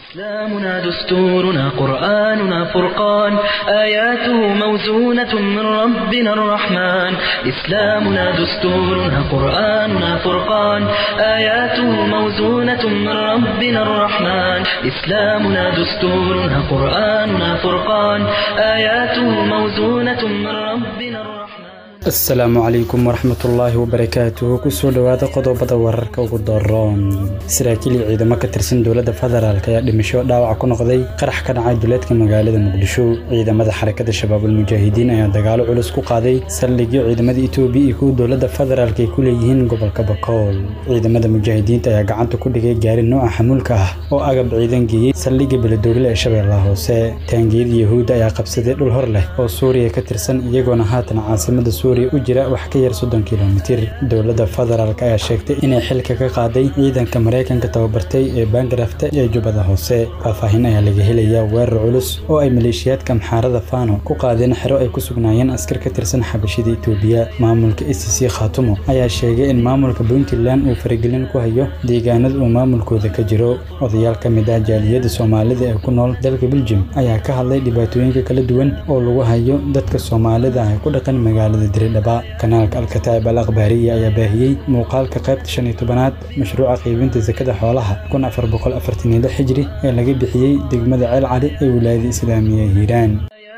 إسلامنا دستورنا قرآننا فرقان آياته موزونة من ربنا الرحمن إسلامنا دستورنا قرآننا فرقان آياته موزونة من ربنا الرحمن إسلامنا دستورنا قرآننا فرقان آياته موزونة من ربنا الرحمن asalaamu calaykum waraxmatullaahi wabarakaatuhu kusoo dhowaada qodobada wararka ugu daroon saraakiil iyo ciidamo ka tirsan dowladda federaalk ayaa dhimasho dhaawac ku noqday qarax ka dhacay duleedka magaalada muqdisho ciidamada xarakada shabaabul mujaahidiin ayaa dagaalo culus ku qaaday saldhigyo ciidamada etoobiya iyo kuwa dowladda federaalk ay ku leeyihiin gobolka bakool ciidamada mujaahidiinta ayaa gacanta ku dhigay gaari nooca xamuulka ah oo agab ciidan geeyey saldhigga beledoogle ee shabeellaha hoose taangiyada yahuudda ayaa qabsaday dhul hor leh oo suuriya ka tirsan iyagoona haatan caasimada u jira wax ka yar soddon kilomitir dowladda federaalk ayaa sheegtay inay xilka ka qaaday ciidanka maraykanka tababartay ee baangarafta ee jubbada hoose faahfaahin ayaa laga helayaa weerar culus oo ay maleeshiyaadka maxaarada fano ku qaadeen xero ay ku sugnaayeen askar ka tirsan xabashida etoobiya maamulka e c c khaatumo ayaa sheegay in maamulka puntland uu faragelin ku hayo deegaanada uu maamulkooda ka jiro odayaal ka mid ah jaaliyadda soomaalida ee ku nool dalka beljum ayaa ka hadlay dhibaatooyinka kala duwan oo lagu hayo dadka soomaalida ah ee ku dhaqan magaalada diridhaba kanaalka alkataa'ib al akhbaariya ayaa baahiyey muuqaalka qaybta shan iyo tobanaad mashruuca qaybinta sakada xoolaha kun afar boqol afartan iyo lix xijri ee laga bixiyey degmada ceel cali ee wilaayada islaamiya hiiraan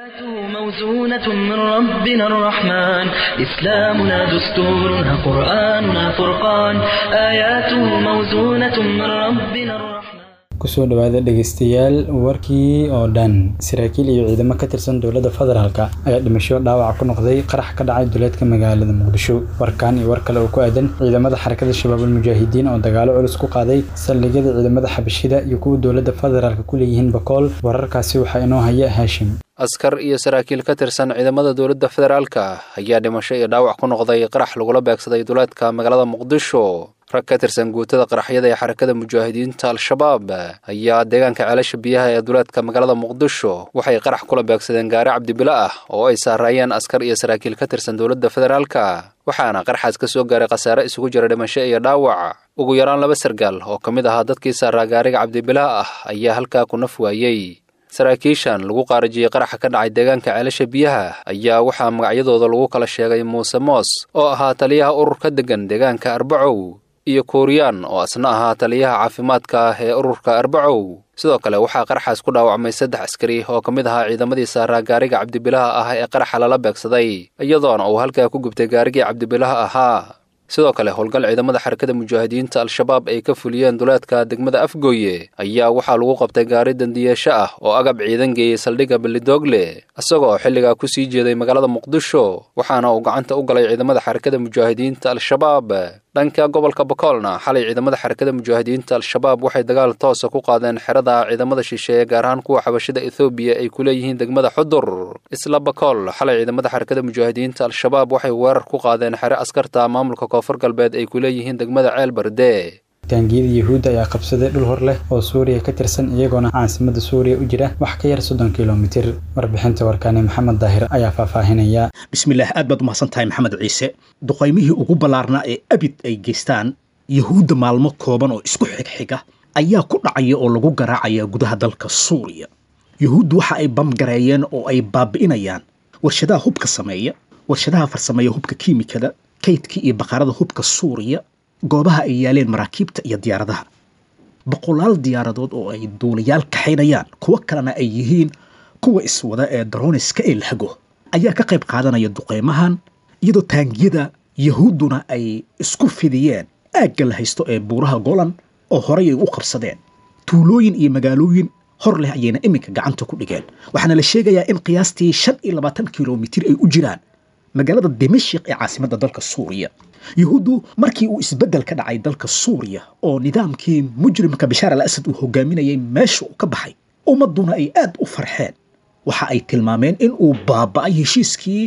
موزونة من ربنا الرحمن إسلامنا دستورنا قرآننا فرقان آياته موزونة من ربنا الرحمن kusoo dhowaada dhegaystayaal warkii oo dhan saraakiil iyo ciidamo ka tirsan dowladda federaalka ayaa dhimasho dhaawac ku noqday qarax ka dhacay duleedka magaalada muqdisho warkan iyo war kale oo ku aadan ciidamada xarakada shabaabul mujaahidiin oo dagaalo culus ku qaaday saldhigyada ciidamada xabashida iyo kuwa dowladda federaalka ku leeyihiin bakool wararkaasi waxaa inoo haya haashim askar iyo saraakiil ka tirsan ciidamada dowladda federaalka ayaa dhimasho iyo dhaawac ku noqday qarax lagula beegsaday duleedka magaalada muqdisho rag ka tirsan guutada qaraxyada ee xarakada mujaahidiinta al-shabaab ayaa deegaanka ceelasha biyaha ee duleedka magaalada muqdisho waxay qarax kula beegsadeen gaari cabdibilo ah oo ay saaraayeen askar iyo saraakiil ka tirsan dowladda federaalka waxaana qarxaas ka soo gaaray khasaare isugu jira dhimasho iyo dhaawac ugu yaraan laba sargaal oo ka mid ahaa dadkii saaraa gaariga cabdibilaha ah ayaa halkaa ku naf waayey saraakiishan lagu qaarajiyey qaraxa ka dhacay deegaanka ceelasha biyaha ayaa waxaa magacyadooda lagu kala sheegay muuse moos oo ahaa taliyaha urur ka degan deegaanka arbacow iyo kuuriyaan oo asna ahaa taliyaha caafimaadka ah ee ururka arbacow sidoo kale waxaa qaraxaas ku dhaawacmay saddex askari oo ka mid ahaa ciidamadii saaraa gaariga cabdibilaha ah ee qaraxa lala beegsaday iyadoona uu halkaa ku gubtay gaarigii cabdibilaha ahaa sidoo kale howlgal ciidamada xarakada mujaahidiinta al-shabaab ay ka fuliyeen duleedka degmada afgooye ayaa waxaa lagu qabtay gaari dandiyeesho ah oo agab ciidan geeyey saldhigga belidoogle isagoo xilligaa ku sii jeeday magaalada muqdisho waxaana uu gacanta u galay ciidamada xarakada mujaahidiinta al-shabaab dhanka gobolka bakoolna xalay ciidamada xarakada mujaahidiinta al-shabaab waxay dagaal toosa ku qaadeen xerada ciidamada shisheeye gaar ahaan kuwa xabashida ethoobiya ay ku leeyihiin degmada xudur isla bakool xalay ciidamada xarakada mujaahidiinta al-shabaab waxay weerar ku qaadeen xere askarta maamulka koonfur galbeed ay ku leeyihiin degmada ceel barde taangiyada yahuudda ayaa qabsaday dhul hor leh oo suuriya ka tirsan iyagoona caasimada suuriya u jira wax ka yar soddon kilomitir warbixinta warkaani maxamed daahir ayaa faahfaahinaya bismillaah aad baad umahadsan tahay maxamed ciise duqaymihii ugu ballaarnaa ee abid ay geystaan yahuudda maalmo kooban oo isku xigxiga ayaa ku dhacaya oo lagu garaacaya gudaha dalka suuriya yahuuddu waxa ay bamgareeyeen oo ay baabi'inayaan warshadaha hubka sameeya warshadaha farsameeya hubka kiimikada kaydka iyo baqarada hubka suuriya goobaha ay yaaleen maraakiibta iyo diyaaradaha boqolaal diyaaradood oo ay duulayaal kaxaynayaan kuwo kalena ay yihiin kuwa iswada ee daroniska ee lahago ayaa ka qayb qaadanaya duqaymahan iyadoo taangiyada yahuudduna ay isku fidiyeen aagga la haysto ee buuraha golan oo horay ay u qabsadeen tuulooyin iyo magaalooyin hor leh ayayna iminka gacanta ku dhigeen waxaana la sheegayaa in qiyaastii shan iyo labaatan kilomitir ay u jiraan magaalada dimashik ee caasimadda dalka suuriya yahuuddu markii uu isbeddel ka dhacay dalka suuriya oo nidaamkii mujrimka bashaar al asad uu hogaaminayay meesha uu ka baxay ummadduna ay aad u farxeen waxa ay tilmaameen in uu baaba'ay heshiiskii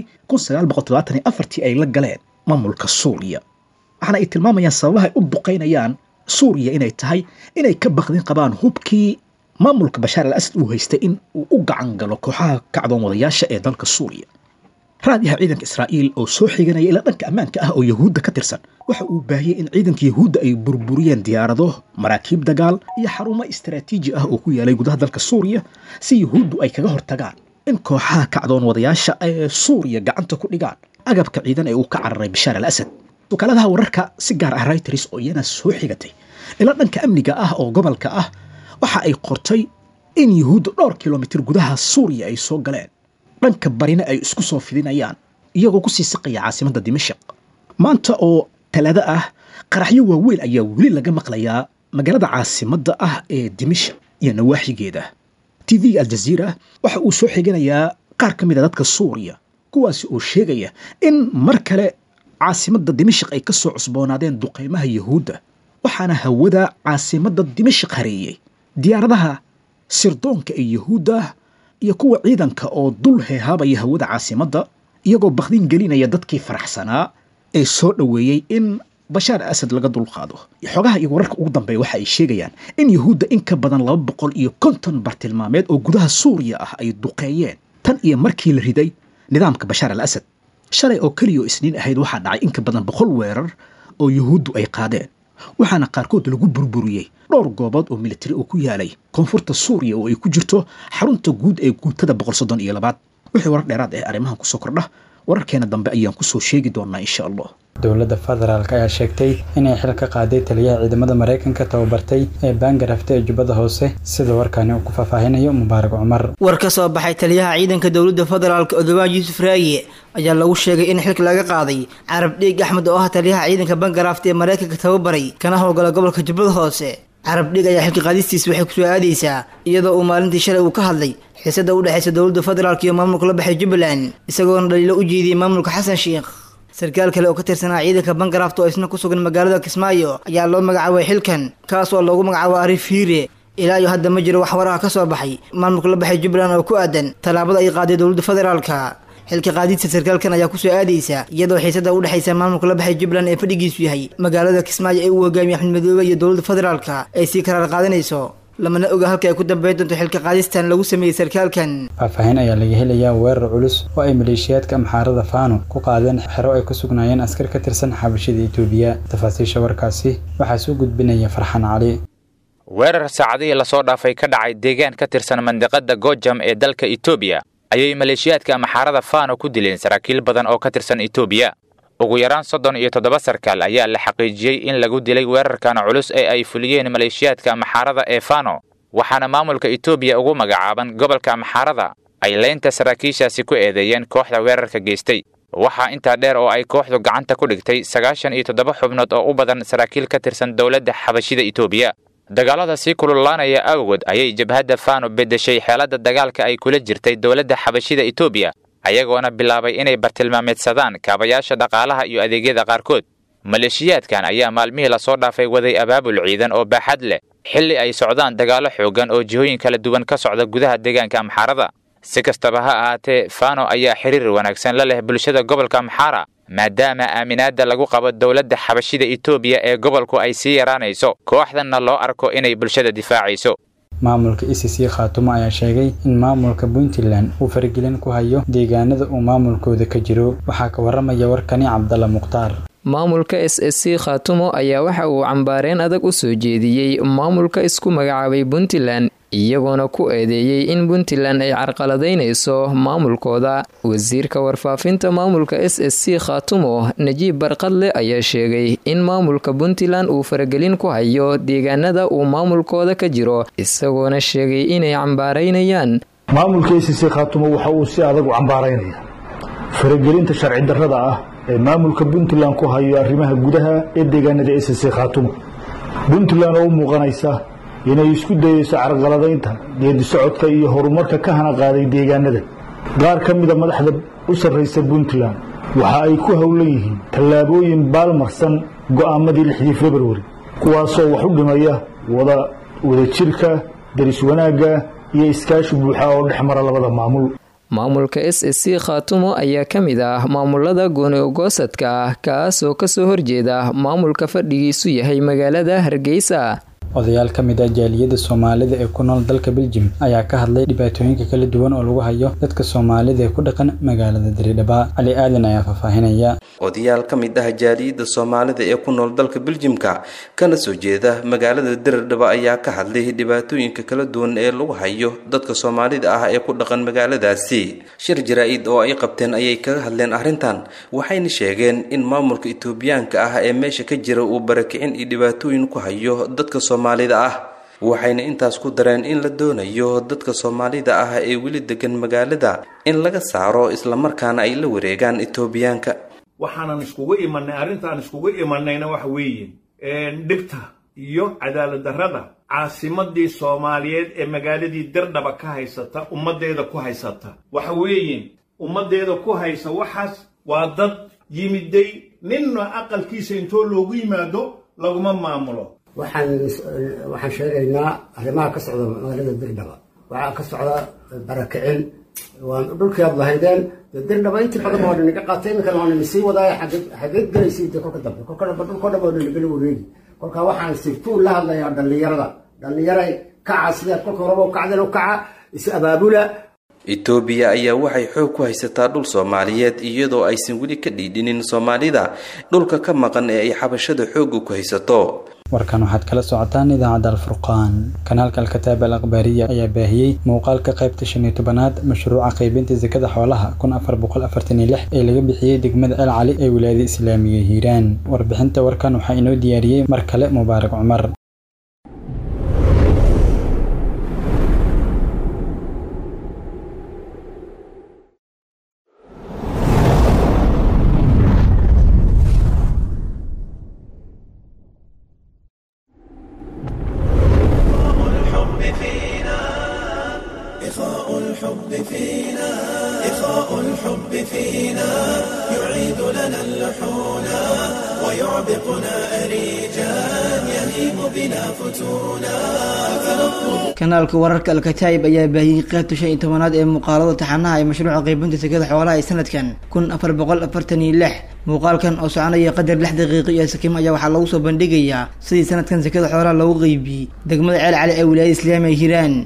ay la galeen maamulka suuriya waxaana ay tilmaamayaan sababahay u duqaynayaan suuriya inay tahay inay ka baqdin qabaan hubkii maamulka bashaar al asad uu haystay in uu u gacan galo kooxaha kacdoon wadayaasha ee dalka suuriya raadiyaha ciidanka israa'iil oo soo xiganaya ilaa dhanka ammaanka ah oo yahuudda ka tirsan waxa uu baahiyey in ciidanka yahuudda ay burburiyeen diyaarado maraakiib dagaal iyo xarumo istaraatiiji ah oo ku yaalay gudaha dalka suuriya si yahuuddu ay kaga hortagaan in kooxaha kacdoon wadayaasha ee suuriya gacanta ku dhigaan agabka ciidan ee uu ka cararay bashaar al asad wakaaladaha wararka si gaar ah reuters oo iyana soo xigatay ilaa dhanka amniga ah oo gobolka ah waxa ay qortay in yahuudda dhowr kilomitir gudaha suuriya ay soo galeen dhanka barina ay isku soo fidinayaan iyagoo kusii siqaya caasimadda dimashaq maanta oo talaado ah qaraxyo waaweyn ayaa weli laga maqlayaa magaalada caasimadda ah ee dimashaq iyo nawaaxigeeda t v aljaziira waxa uu soo xiganayaa qaar ka mid a dadka suuriya kuwaasi oo sheegaya in mar kale caasimadda dimashaq ay ka soo cusboonaadeen duqaymaha yahuudda waxaana hawada caasimadda dimashaq hareeyey diyaaradaha sirdoonka ee yahuudda iyo kuwa ciidanka oo dul heehaabaya hawada caasimadda iyagoo bakdin gelinaya dadkii faraxsanaa ee soo dhoweeyey in bashaar asad laga dulqaado xogaha iyo wararka ugu dambeeya waxa ay sheegayaan in yahuudda in ka badan laba boqol iyo konton bartilmaameed oo gudaha suuriya ah ay duqeeyeen tan iyo markii la riday nidaamka bashaar al asad shalay oo keliya oo isniin ahayd waxaa dhacay in ka badan boqol weerar oo yahuuddu ay qaadeen waxaana qaarkood lagu burburiyey dhowr goobood oo militari oo ku yaalay koonfurta suuriya oo ay ku jirto xarunta guud ee guutada boqol soddon iyo labaad wixii warar dheeraad ee arrimahan kusoo kordha wararkeena dambe ayaan kusoo sheegi doonaa insha allah dowladda federaalk ayaa sheegtay inay xil ka qaaday taliyaha ciidamada maraykanka tababartay ee baangarafta ee jubbada hoose sida warkaani uu ku faahfaahinayo mubaarak cumar war ka soo baxay taliyaha ciidanka dowladda federaalk odobaan yuusuf raaye ayaa lagu sheegay in xilka laga qaaday carab dhiig axmed oo ah taliyaha ciidanka baangaraafta ee maraykanka tababaray kana howlgala gobolka jubbada hoose carab dhiig ayaa xilka qaadistiis waxay kusoo aadaysaa iyadoo uu maalintii shalay uu ka hadlay xiisada u dhexaysa dowladda federaalk iyo maamulka la baxay jubbaland isagoona dhaliilo u jeediyey maamulka xasan sheikh sarkaal kale oo ka tirsanaa ciidanka bankaraft oo isna ku sugan magaalada kismaayo ayaa loo magacaabay xilkan kaas oo loogu magacaabo ariif hiire ilaa iyo hadda ma jiro wax waraha ka soo baxay maamulka la baxay jubbaland oo ku aadan tallaabada ay qaaday dowladda federaalka xilka qaadidta sarkaalkan ayaa kusoo aadaysa iyadoo xiisada u dhexaysa maamulka la baxay jubbaland ee fadhigiisu yahay magaalada kismaayo ee uu hogaamiye axmed madoobe iyo dowladda federaalka ay sii karaar qaadanayso lamana oga halka ay ku dambeyn doonto xilka qaadistan lagu sameeyey sarkaalkan faahfaahin ayaa laga helayaa weerar culus oo ay maleeshiyaadka amxaarada faano ku qaadeen xero ay ku sugnaayeen askar ka tirsan xabashida itoobiya tafaasiisha warkaasi waxaa soo gudbinaya farxan cali weerar saacadihii lasoo dhaafay ka dhacay deegaan ka tirsan mandiqada gojam ee dalka itoobiya ayay maleeshiyaadka amxaarada faano ku dileen saraakiil badan oo ka tirsan itoobiya ugu yaraan soddon iyo toddoba sarkaal ayaa la xaqiijiyey in lagu dilay weerarkan culus ee ay fuliyeen maleeshiyaadka amxaarada ee fano waxaana maamulka itoobiya ugu magacaaban gobolka amxaarada ay leynta saraakiishaasi ku eedeeyeen kooxda weerarka geystay waxaa intaa dheer oo ay kooxdu gacanta ku dhigtay sagaashan iyo toddoba xubnood oo u badan saraakiil ka tirsan dowladda xabashida itoobiya dagaalada sii kululaanaya awgood ayay jabhadda fano beddeshay xeeladda dagaalka ay kula jirtay dowladda xabashida itoobiya ayagoona bilaabay inay bartilmaameedsadaan kaabayaasha dhaqaalaha iyo adeegyada qaarkood maleeshiyaadkan ayaa maalmihii lasoo dhaafay waday abaabul ciidan oo baaxad leh xilli ay socdaan dagaallo xooggan oo jihooyin kala duwan ka socda gudaha deegaanka amxaarada si kastaba ha ahaatee fano ayaa xiriir wanaagsan la leh bulshada gobolka amxaara maadaama aaminaadda lagu qabo dowladda xabashida itoobiya ee gobolku ay sii yaraanayso kooxdanna loo arko inay bulshada difaacayso maamulka e c c khaatumo ayaa sheegay in maamulka puntland uu faragelin ku hayo deegaanada uu maamulkooda ka jiro waxaa ka waramaya warkani cabdalla mukhtaar maamulka s s c khaatumo ayaa waxa uu cambaareen adag u soo jeediyey maamulka isku magacaabay puntland iyagoona ku eedeeyey in puntland ay carqaladaynayso maamulkooda wasiirka warfaafinta maamulka s s c khaatumo najiib barqadle ayaa sheegay in maamulka puntland uu faragelin ku hayo deegaanada uu maamulkooda ka jiro isagoona sheegay inay cambaaraynayaan maamulka s c khaatumo waxa uu si adag u cambaaraynaya faragelinta sharci darrada ah ee maamulka puntland ku hayo arrimaha gudaha ee deegaanada s c khaatumo puntland oo u muuqanaysa inay isku dayeyso carqaladaynta geedi socodka iyo horumarka ka hana qaaday deegaanada qaar ka mida madaxda u sarraysa puntland waxa ay ku howlan yihiin tallaabooyin baalmarsan go'aamadii lixdii februari kuwaasoo wax u dhimaya wada wadajirka daris wanaagga iyo iskaashi buuxa oo dhex mara labada maamul maamulka s s c khaatumo ayaa ka mid ah maamulada gooni-ogoosadka ah kaasoo kasoo horjeeda maamulka fadhigiisu yahay magaalada hargeysa odayaal ka mid ah jaaliyadda soomaalida ee ku nool dalka beljim ayaa ka hadlay dhibaatooyinka kala duwan oo lagu hayo dadka soomaalida ee ku dhaqan magaalada diridhaba cali aadan ayaa faahfaahinaya odayaal ka mid ah jaaliyadda soomaalida ee ku nool dalka beljimka kana soo jeeda magaalada diridhaba ayaa ka hadlay dhibaatooyinka kala duwan ee lagu hayo dadka soomaalida ah ee ku dhaqan magaaladaasi shir jaraa-id oo ay qabteen ayay kaga hadleen arrintan waxayna sheegeen in maamulka itoobiyaanka ah ee meesha ka jira uu barakicin iyo dhibaatooyin ku hayo dadka soomaalida ah waxayna intaas ku dareen in la doonayo dadka soomaalida ah ee weli degan magaalada in laga saaro islamarkaana ay la wareegaan itoobiyaanka waxaanan iskugu imanay arrintaan iskugu imanayna waxa weeye dhibta iyo cadaalad darrada caasimadii soomaaliyeed ee magaaladii dirdhaba ka haysata ummaddeeda ku haysata waxa weeye ummaddeeda ku haysa waxaas waa dad yimiday ninna aqalkiisa intoo loogu yimaado laguma maamulo waxaan waxaan sheegaynaa arrimaha ka socda magaalada dirdhaba waxaa ka socda barakicin waan dhulkii aad lahaydeen dirdhaba intii badan waa dhinaga qaatay iminkana waa nina sii wadaaya xageed gelaysay de kolka dambe kolka dambe dhulkoo dhan waa dhinagala wareegi kolka waxaan sirtuun la hadlayaa dhallinyarada dhallinyaray kaca sidaad kolka horeba u kacdeen u kaca is abaabula itoobiya ayaa waxay xoog ku haysataa dhul soomaaliyeed iyadoo aysan weli ka dhiidhinin soomaalida dhulka ka maqan ee ay xabashada xoogga ku haysato warkan waxaad kala socotaan idaacadda alfurqaan kanaalka alkataab al akhbaariya ayaa baahiyey muuqaalka qaybta shan iyo tobanaad mashruuca qaybinta sakada xoolaha kun afar boqol afartan iyo lix ee laga bixiyey degmada el cali ee wilaayada islaamiga hiiraan warbixinta warkan waxaa inoo diyaariyey mar kale mubaarak cumar kanaalka wararka alkataayib ayaa baahiyey qaybta shan iyo tobanaad ee muuqaalada taxanaha ee mashruuca qaybinta sekada xoolaha ee sanadkan kun afar boqol afartan iyo lix muuqaalkan oo soconaya qadar lix daqiiqo iyo sakiimo ayaa waxaa lagu soo bandhigayaa sidii sanadkan sekada xoolaha loogu qeybiyey degmada ceel cali ee wilaayada islaamiga hiiraan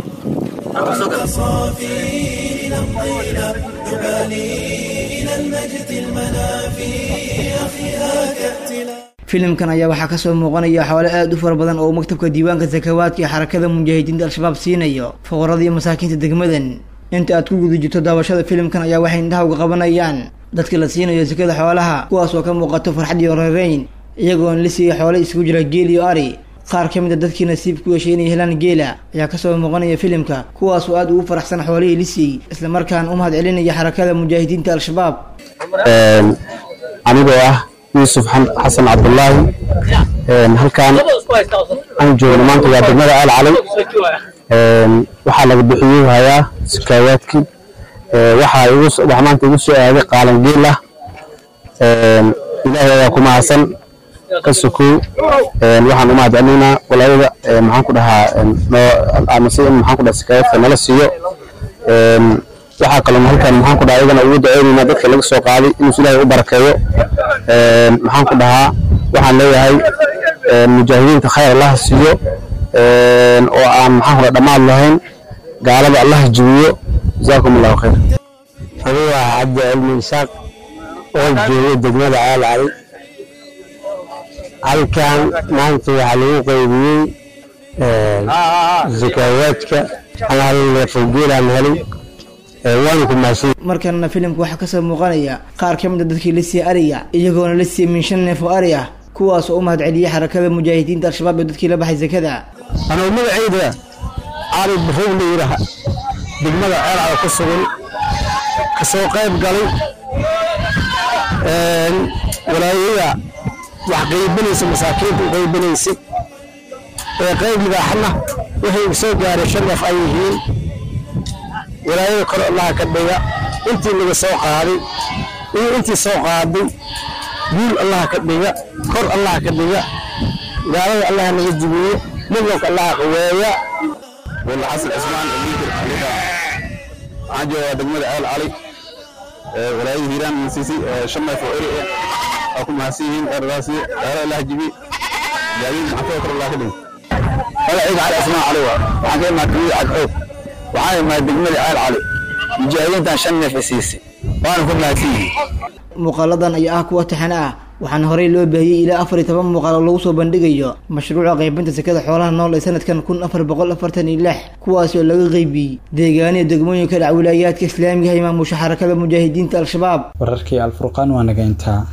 filimkan ayaa waxaa kasoo muuqanaya xoole aada u fara badan oo maktabka diiwaanka sakawaadka ee xarakada mujaahidiinta al-shabaab siinayo fuqarada iyo masaakiinta degmadan inta aad ku guda jirto daawashada filimkan ayaa waxay indhaha uga qabanayaan dadka la siinayo sakada xoolaha kuwaas oo ka muuqato farxad iyo reereyn iyagoona la siiyey xoole isugu jira geel iyo ari qaar ka mid a dadkii nasiib ku yeeshay inay helaan geela ayaa kasoo muuqanaya filimka kuwaas oo aada ugu faraxsan xoolihii lisiyey islamarkaana u mahad celinaya xarakada mujaahidiinta al-shabaab anigoo ah yuusuf xasan cabdulaahi halkaan aan joogno maanta waa degmada aal calay waxaa laga bixiyey hayaa sakaawaadkii waxaa maanta igu soo aaday qaalan geel ah ilaahay ayaa ku mahadsan ka sokow waxaan u mahad celinaynaa walaayada maxaan ku dhahaa amase in maxaan ku dhaha sakaawaadka nala siiyo waxaa kaloo halkan maxaan ku dhahaa iyagana ugu duceynaynaa dadka laga soo qaaday inuu ilaahay u barakeeyo maxaan ku dhahaa waxaan leeyahay mujaahidiinta khayr allaha siiyo oo aan maxaan ku dhaha dhammaad lahayn gaalada allaha jibiyo jazaakum allahu khayr anigu waa cabdi cilmi isaaq oo jooga degmada caal cali halkan maanta waxaa lagu qaybiyey zakaawaadka hal neefoo geelaan helay markanna filimka waxaa kasoo muuqanaya qaar ka mid a dadkii la siiyey ariga iyagoona la siiyey min shan neef oo ari ah kuwaas oo u mahad celiyey xarakada mujaahidiinta al-shabaab ee dadkii la baxay sakada anuu magacayda cali barrow la yidhaaha degmada ceelcada ku sugan kasoo qayb galay walaayada wax qaybinaysa masaakiinta u qaybinaysay ee qayb libaaxna wixii soo gaaray shan neef ay yihiin walaayada kor allaha ka dhiga intii laga soo qaaday iyo intii soo qaaday guul allaha ka dhiga kor allaha ka dhiga gaalada allaha naga jibiyo midnanka allaha qaweeya walla xasan cismaan amiir aliga waxaan joogaa degmada ceel cali walaayada hiiraan siisay shan neef oo eri ah waa ku mahadsan yihiin eradaasi gaala allaha jibi gaadiid maxaafada kor allaha ka dhiga magaciiga cali asmaan cali waa waxaan ka imaa kamida cagxoog waxaan imaa degmada ceel cali mujaahidiintan shan neef i siisay waana ku mahadsan yihiin muuqaaladan ayaa ah kuwa taxane ah waxaana horey loo baahiyey ilaa afar iyo toban muuqaal oo lagu soo bandhigayo mashruuca qaybinta sekada xoolaha nool ee sanadkan kun afar boqol afartan iyo lix kuwaasi oo laga qaybiyey deegaaniya degmooyinka dhac wilaayaadka islaamiga ah imaamusha xarakada mujaahidiinta al-shabaab wararkii alfurqaan waa naga intaa